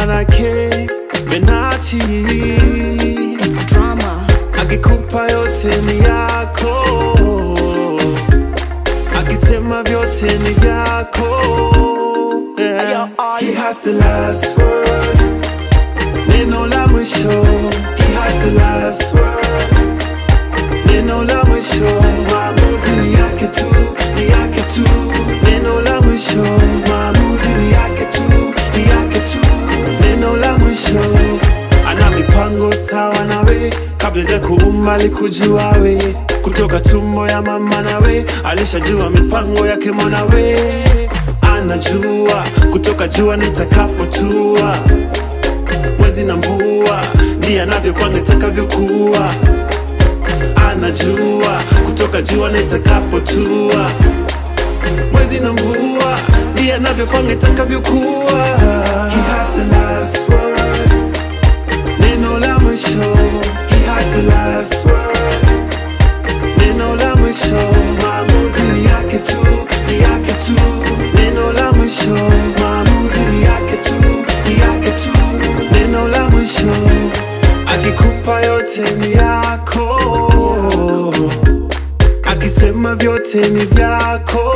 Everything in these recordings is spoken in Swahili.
manake menachi It's drama. akikupa yote ni yako akisema vyote ni vyako yeah. He has the last word neno la mwisho He has the last word neno la mwisho maamuzi ni yake tu ni yake tu neno la mwisho maamuzi ni yake tu ni yake tu neno la mwisho ana mipango sawa nawe kabla ja kuumba alikujua we kutoka tumbo ya mama nawe alishajua mipango yake mwanawe anajua kutoka jua nitakapotua mwezi na mvua ndiye anavyopanga itakavyokuwa anajua kutoka jua nitakapotua mwezi na mvua ndiye anavyopanga itakavyokuwa He has the last word. neno la mwisho He has the last word. neno la mwisho maamuzi ni yake tu ni yake tu neno la mwisho maamuzi ni yake tu ni yake tu neno la mwisho akikupa yote ni yako akisema vyote ni vyako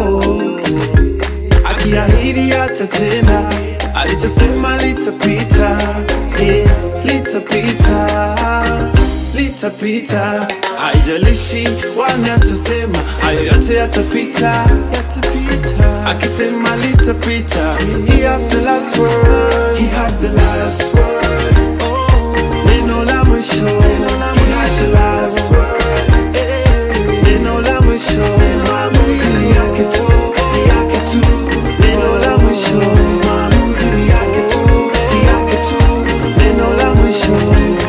akiahidi atatenda alichosema litapita yeah, litapita litapita haijalishi wanachosema hayo yote yatapita yatapita akisema litapita he has the last word he has the last word neno la mwisho he has the last word neno la mwisho maamuzi ni yake tu ni yake tu neno la mwisho maamuzi ni yake tu ni yake tu neno la mwisho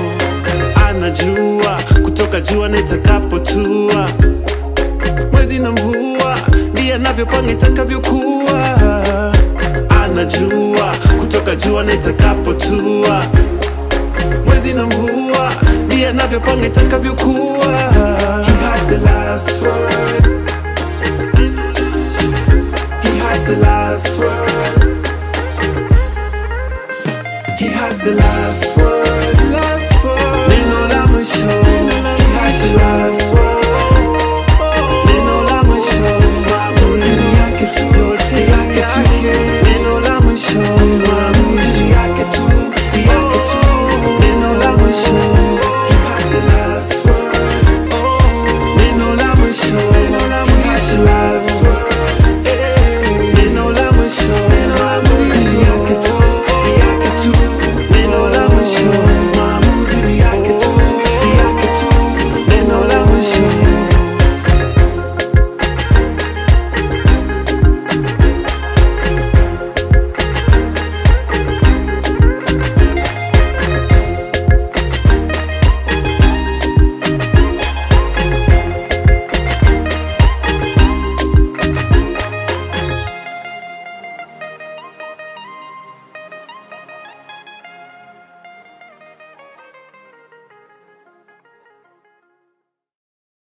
anajua kutoka jua nitakapotua mwezi na mvua ndiye anavyopanga itakavyokuwa anajua kutoka jua nitakapotua mwezi na mvua ndiye anavyopanga itakavyokuwa He has the last word He has the last word